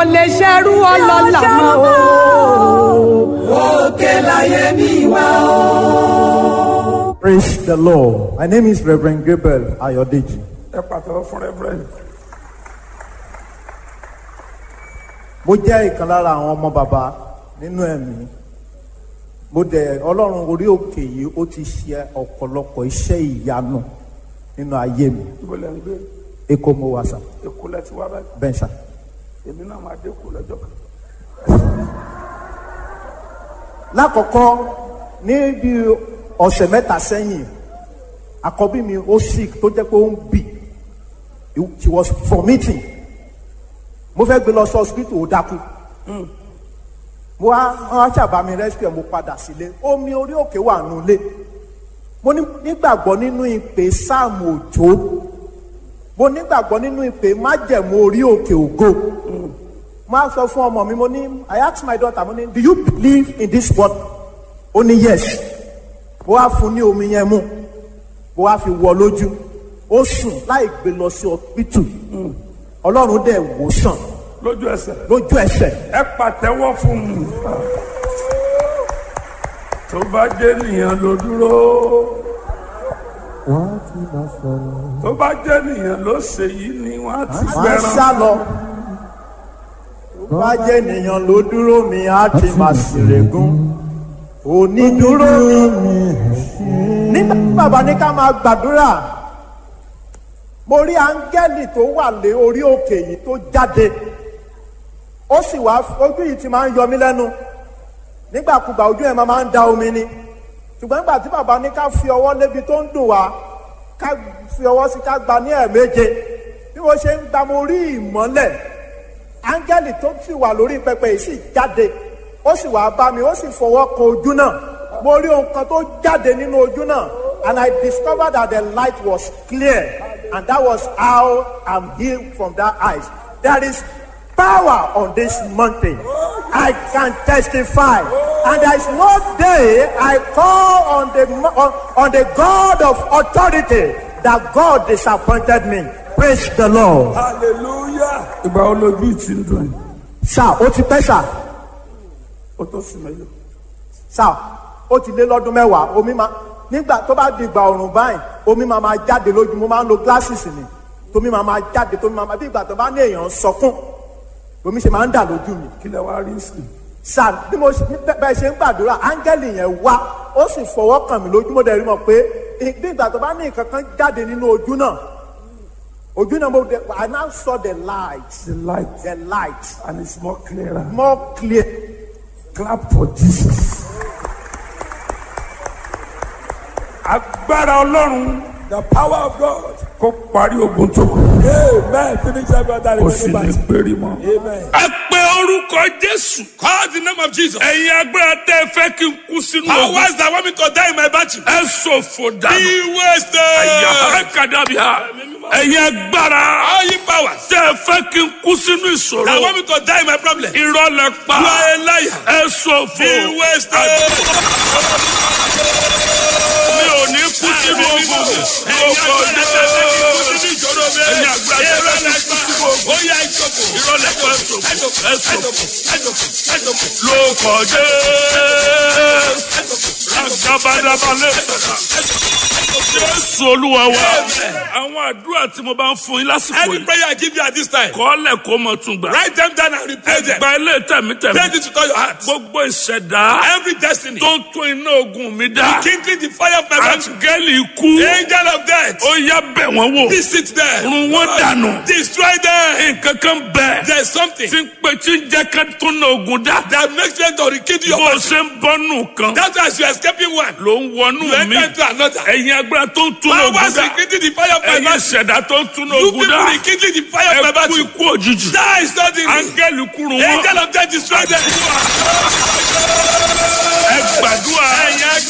ò lè ṣerú ọlọ́lá mọ́ o. òkè láyé mi wá o. Praise the Lord. My name is Reverend Gabriel Ayodeji. ẹ pàtàkì fún rẹ́fúrẹ́ǹdì. Mo jẹ́ ìkan lára àwọn ọmọ bàbá nínú ẹ̀mí. Mo dẹ̀ Ọlọ́run orí òkè yìí ó ti ṣe ọ̀pọ̀lọpọ̀ iṣẹ́ ìyanu nínú ayé mi. ibo lẹ́ ń gbé Èkó mo wà sà, èkó lẹ́ ti wá báyìí bẹ́ẹ̀ sà. èmi náà máa dé kó lọ́jọ́ kan. Lákọ̀ọ́kọ́ ní bí ọ̀sẹ̀ mẹ́ta sẹ́yìn, àkọ́bí mi ó sick tó jẹ́ pé ó ń bì. She was vomiting. Mo fẹ́ gbé lọ sí hospital ó dákú. mo wá wọn ṣàbá mi rescue mo padà sílé omi orí òkè wà nulẹ̀ mo ní- nígbàgbọ́ nínú ìpè sáàmù òjò mo nígbàgbọ́ nínú ìpè májẹ̀mú orí òkè ògo mo á sọ fún ọmọ mi mo ní I ask my daughter mo ní do you believe in this word ó ní yes mo wá fún ní omi yẹn mu mo wá fi wọ lójú ó sùn láì gbé lọ sí hospital ọlọ́run dẹ̀ wò sàn lójú ẹsẹ̀ lójú ẹsẹ̀ ẹ pàtẹ́wọ́ fún mi. tó bá jẹ́ nìyẹn ló dúró tó bá jẹ́ nìyẹn ló ṣe yìí ni wọ́n á ti máa ń gbẹran. sá lọ. tó bá jẹ́ ènìyàn ló dúró mi á ti máa ṣèrègùn onídúró mi. nígbà tí bàbá ní ká máa gbàdúrà mo rí áńgẹ́lì tó wà lé orí òkè yìí tó jáde ó sì wá ojú yìí ti máa ń yọ mí lẹ́nu nígbàkúgbà ojú ẹ̀ máa máa ń da omi ni ṣùgbọ́n nígbà tí bàbá ní ká fi ọwọ́ lébi tó ń dùn wá ká fi ọwọ́ sí ká gba ní ẹ̀ẹ̀méje bí mo ṣe ń gba mo rí ìmọ́lẹ̀ áńgẹ́lì tó sì wà lórí pẹpẹ yìí sì jáde ó sì wá bá mi ó sì fọwọ́ kan ojú náà mo rí ohun kan tó jáde nínú ojú náà and I discovered that the light was clear and that was how I'm healed from that eyes there is power on this mountain I can testify and there is no day I call on the mo- on, on the God of authority that God disappointed me praise the Lord. hallelujah. ìgbà wo lójú ti ń dùn yìí sá ó ti pẹ́ sá ó tó sùn mẹ́lò. sá ó ti lé lọ́dún mẹ́wàá omi máa nígbà tó bá di ìgbà ọ̀rùn báyìí omi máa máa jáde lójú mo máa ń lo glasses ni tómi máa máa jáde tómi máa máa bí ìgbà tó bá ní èèyàn sọkún omi ṣe máa ń dà lójú mi kí lẹ wá rí sí i. sá bí mo ṣe bẹ́- bẹ́ẹ̀ ṣe ń gbàdúrà áńgẹ́lì yẹn wá ó sì fọwọ́ kàn mí lójú mo dẹ̀ rí mọ̀ pé ì- bí ìgbà tó bá ní nǹkan kan jáde nínú ojú náà ojú náà mo dẹ̀ I now saw the light the light the light and it's more clearer. more clear. clap for jesus. agbára ọlọ́run the power of God. kó parí ogun tó kù. amen finish every other kò sì ní remaining péré mọ́. amen. ẹ pé orúkọ jésù. Call the name of Jesus. ẹ̀yin agbára tẹ́ ẹ fẹ́ kí n kú sínú ogun. Powers that want me to die in my battle. ẹ ṣòfò dànù. Be wasted. ẹ̀yà ẹ̀kadàbíà. ẹ̀yin agbára All you powers tẹ́ ẹ fẹ́ kí n kú sínú that ìṣòro. want me to die in my problem. You irọ́ lẹ pa. are a liar. ẹ ṣòfò. Be wasted. mi ò ní kú sínú ogun. lóko jésù. ẹ̀yin agbára tẹ́ ẹ fẹ́ kí n kú sínú ogun. Ó yá ìjọba. irọ́ lẹ pa ẹ ṣòfò. ẹ ṣòfò. lóko jésù. Agabadabalẹ̀. Jésù olúwa wa. Àwọn àdúrà tí mo bá ń fún yín lásìkò Any yìí. prayer I give you at this time, Kọ́lẹ̀ kó mọ tún gbà. write them down and repeat them. Gba ilé tẹ̀mítẹ̀mí. Pray this with all your heart. Gbogbo ìṣẹ̀dá Every destiny, tó ń tún iná ogun mi dá. kindling the fire of my battle. Áńgẹ́lì ikú. Angel of death, Ó yá bẹ̀ wọ́n wò. visit them. Run wọ́n dànù. Destroy them. Nǹkan kan bẹ̀. There's something Tí ń pe tí ń jẹ́ ká tún iná ogun dá. that makes them to rekindle your Bó o battle. ṣe ń bọ́nù kan. That's why as you're escaping one, Ló ń wọnú you mi. enter into another. Ẹ̀yin agbára tó ń tún iná ogun Powers dá. rekindling the fire of my Ẹ̀yin battle. ìṣẹ̀dá tó ń tún iná You ogun people dá. rekindling the fire of my Ẹ kú battle. ikú òjijì. Die suddenly. Áńgẹ́lì kúrò wọn. Angel of death destroy them. Ẹ gbàdúrà. Ẹ̀yin